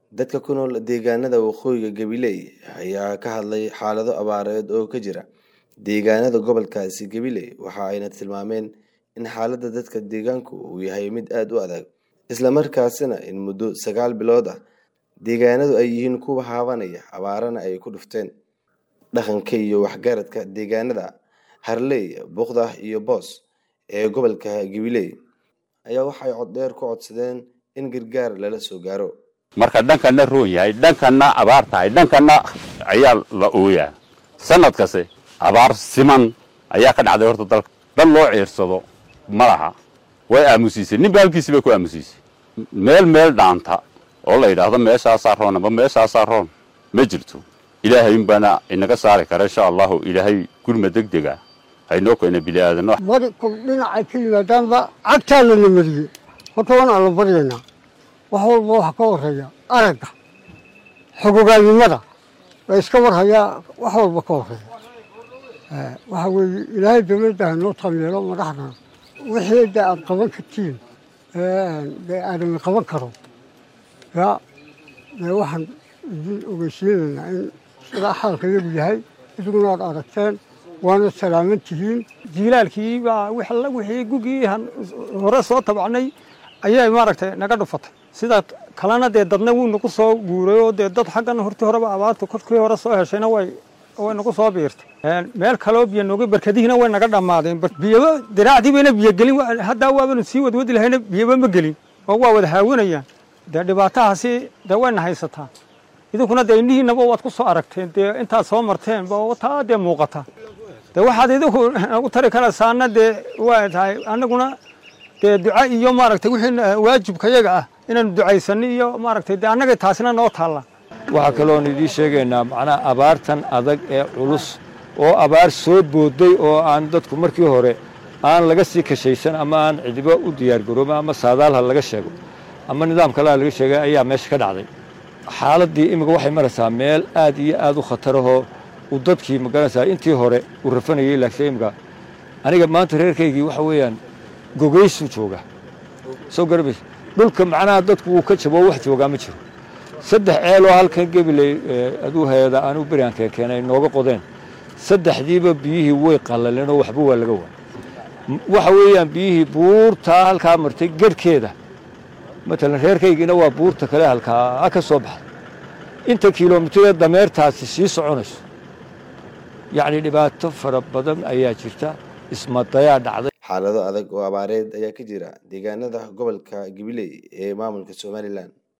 Dadka ku nool deegaanada waqooyiga Gabiley ayaa ka hadlay xaalado abaareed oo ka jira deegaanada gobolkaasi Gabiley waxa ayna tilmaameen in xaaladda dadka deegaanku uu yahay mid aad u adag isla markaasina in muddo sagaal bilood ah deegaanadu ay yihiin kuwa haabanaya abaarana ay ku dhufteen dhaqanka iyo waxgaradka deegaanada Harley, Buqda iyo Boos ee gobolka Gabiley ayaa waxay cod dheer ku codsadeen in gargaar lala soo gaaro marka dhankana roon yahay dhankana abaar tahay dhankana ayaa la ooyaa sanad kaste abaar siman ayaa ka dhacday horta dalka dal loo ciirsado ma laha way aamusiisay ninba halkiisi bay ku aamusiisay meel meel dhaanta oo la yidhaahdo meeshaasaa roon amba meeshaasaa roon ma jirto ilaahay unbaana inaga saari kara insha allahu ilaahay gurma degdega haynoo keena bini aadano bari kul dhinacay ka yimaadaanba cagtaa lana mariyey horta waan alla baryaynaa wax walba waxa ka horeeya aragga xogogaannimada la iska warhayaa wax walba ka horeeya waxa weeye ilaahay dawladda hanoo taageero madaxdana wixii de aad qaban kartiin dee aadami qaban karo ya dee waxaan idin ogeysiinaynaa in sidaa xaalka yagu yahay idiguna aad aragteen waana salaaman tihiin jiilaalkii baa wixii gugii hore soo tabacnay ayay maaragtay naga dhufatay sida kalena dee dadna wuu nagu soo guuray oo dee dad xaggan hortii horeba abaarta korkii hore soo heshayna way way nagu soo biirtay meel kaloo biyo nooga barkadihiina way naga dhammaadeen biyaba diraacdii bayna biyo gelin haddaa waabanu sii wadwadi lahayna biyaba ma gelin oo waa wada haawanayaan dee dhibaatahaasi dee wayna haysataa idinkuna dee indhihiinaba waad ku soo aragteen dee intaad soo marteen ba taa dee muuqata dee waxaad idinku nagu tari karaysaana dee waa tahay annaguna dee duca iyo maaragtay wixii waajibkayaga ah inaanu ducaysano iyo maaragtay dee annaga taasina noo taalla waxaa kaloon idiin sheegaynaa macnaha abaartan adag ee culus oo abaar soo booday oo aan dadku markii hore aan laga sii kashaysan ama aan cidibo u diyaargaroobin ama saadaalha laga sheego ama nidaam kaleha laga sheegay ayaa meesha ka dhacday xaaladdii imika waxay maraysaa meel aad iyo aad u khatarahoo uu dadkii magaranaysaa intii hore uu rafanayay laakiin imika aniga maanta reerkaygii waxa weeyaan gogaysuu jooga soo garabays dhulka macnaha dadku wuu ka jabo wax joogaa ma jiro saddex ceeloo halkan gebiley aduu hayada anuu beriankee keenay nooga qodeen saddexdiiba biyihii way qallaleen oo waxba waa laga waay waxa weeyaan biyihii buurtaa halkaa martay garhkeeda matalan reerkaygiina waa buurta kale halkaa ka soo baxday inta kilomitiree dameertaasi sii soconayso yacni dhibaato fara badan ayaa jirta ismadayaa dhacday xaalado adag oo abaareed ayaa ka jira deegaanada gobolka Gabiley ee maamulka Somaliland